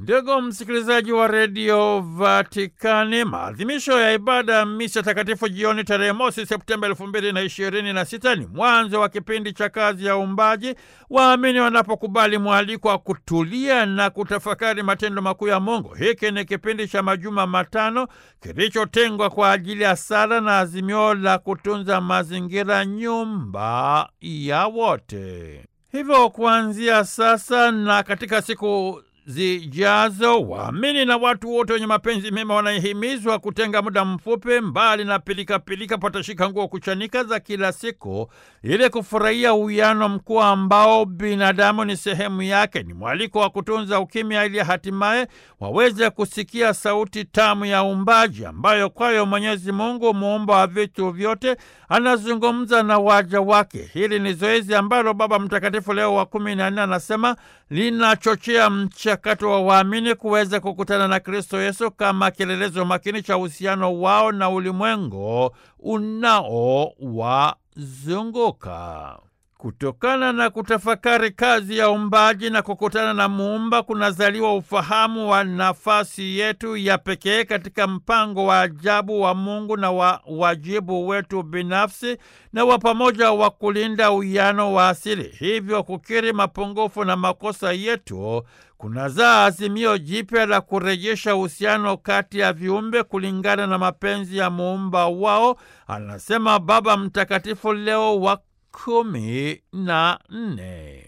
Ndugu msikilizaji wa redio Vatikani, maadhimisho ya ibada ya misa takatifu jioni tarehe mosi Septemba elfu mbili na ishirini na sita ni mwanzo wa kipindi cha kazi ya uumbaji, waamini wanapokubali mwaliko wa kutulia na kutafakari matendo makuu ya Mungu. Hiki ni kipindi cha majuma matano kilichotengwa kwa ajili ya sala na azimio la kutunza mazingira, nyumba ya wote. Hivyo kuanzia sasa na katika siku zijazo waamini na watu wote wenye mapenzi mema wanahimizwa kutenga muda mfupi mbali na pilikapilika, patashika nguo kuchanika za kila siku, ili kufurahia uwiano mkuu ambao binadamu ni sehemu yake. Ni mwaliko wa kutunza ukimya, ili hatimaye waweze kusikia sauti tamu ya uumbaji, ambayo kwayo Mwenyezi Mungu muumba wa vitu vyote anazungumza na waja wake. Hili ni zoezi ambalo Baba Mtakatifu Leo wa kumi na nne anasema linachochea mchakato wa waamini kuweza kukutana na Kristo Yesu kama kielelezo makini cha uhusiano wao na ulimwengu unaowazunguka. Kutokana na kutafakari kazi ya uumbaji na kukutana na Muumba kunazaliwa ufahamu wa nafasi yetu ya pekee katika mpango wa ajabu wa Mungu na wa wajibu wetu binafsi na wa pamoja wa kulinda uwiano wa asili. Hivyo kukiri mapungufu na makosa yetu kunazaa azimio jipya la kurejesha uhusiano kati ya viumbe kulingana na mapenzi ya Muumba wao, anasema Baba Mtakatifu Leo wa kumi na nne.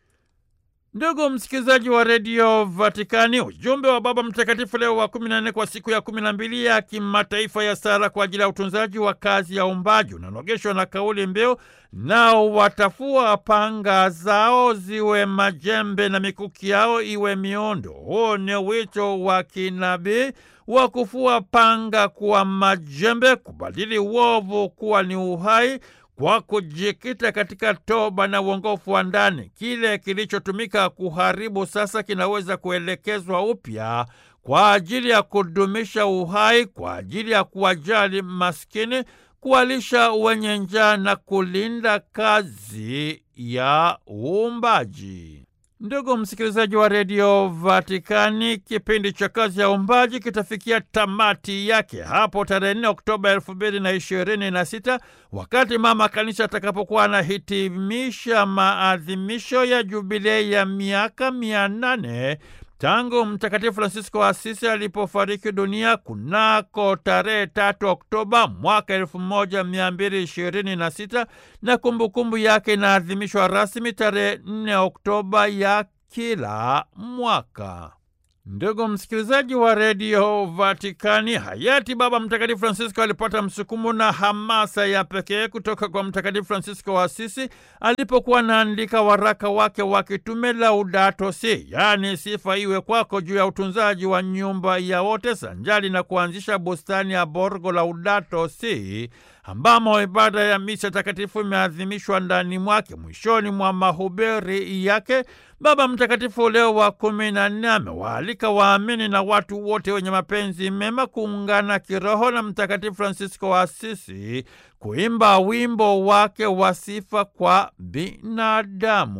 Ndugu msikilizaji wa redio Vatikani, ujumbe wa Baba Mtakatifu Leo wa kumi na nne kwa siku ya kumi na mbili ya kimataifa ya sala kwa ajili ya utunzaji wa kazi ya uumbaji unanogeshwa na kauli mbiu, nao watafua panga zao ziwe majembe na mikuki yao iwe miundo. Huu ni wito wa kinabii wa kufua panga kuwa majembe, kubadili uovu kuwa ni uhai kwa kujikita katika toba na uongofu wa ndani. Kile kilichotumika kuharibu sasa kinaweza kuelekezwa upya kwa ajili ya kudumisha uhai, kwa ajili ya kuwajali maskini, kuwalisha wenye njaa na kulinda kazi ya uumbaji. Ndugu msikilizaji wa redio Vatikani, kipindi cha kazi ya uumbaji kitafikia tamati yake hapo tarehe 4 Oktoba elfu mbili na ishirini na sita wakati mama kanisa atakapokuwa anahitimisha maadhimisho ya jubilei ya miaka mia nane tangu Mtakatifu Fransisko wa Asisi alipofariki dunia kunako tarehe tatu Oktoba mwaka elfu moja mia mbili ishirini na sita na kumbukumbu yake inaadhimishwa rasmi tarehe nne Oktoba ya kila mwaka. Ndugu msikilizaji wa redio Vatikani, hayati Baba Mtakatifu Francisco alipata msukumo na hamasa ya pekee kutoka kwa Mtakatifu Francisco wa Asisi alipokuwa anaandika waraka wake wa kitume Laudato Si, yaani sifa iwe kwako, juu ya utunzaji wa nyumba ya wote, sanjali na kuanzisha bustani ya Borgo Laudato Si ambamo ibada ya misa takatifu imeadhimishwa ndani mwake. Mwishoni mwa mahubiri yake Baba Mtakatifu Leo wa kumi na nne amewaalika waamini na watu wote wenye mapenzi mema kuungana kiroho na Mtakatifu Fransisko wa Asisi kuimba wimbo wake wa sifa kwa binadamu.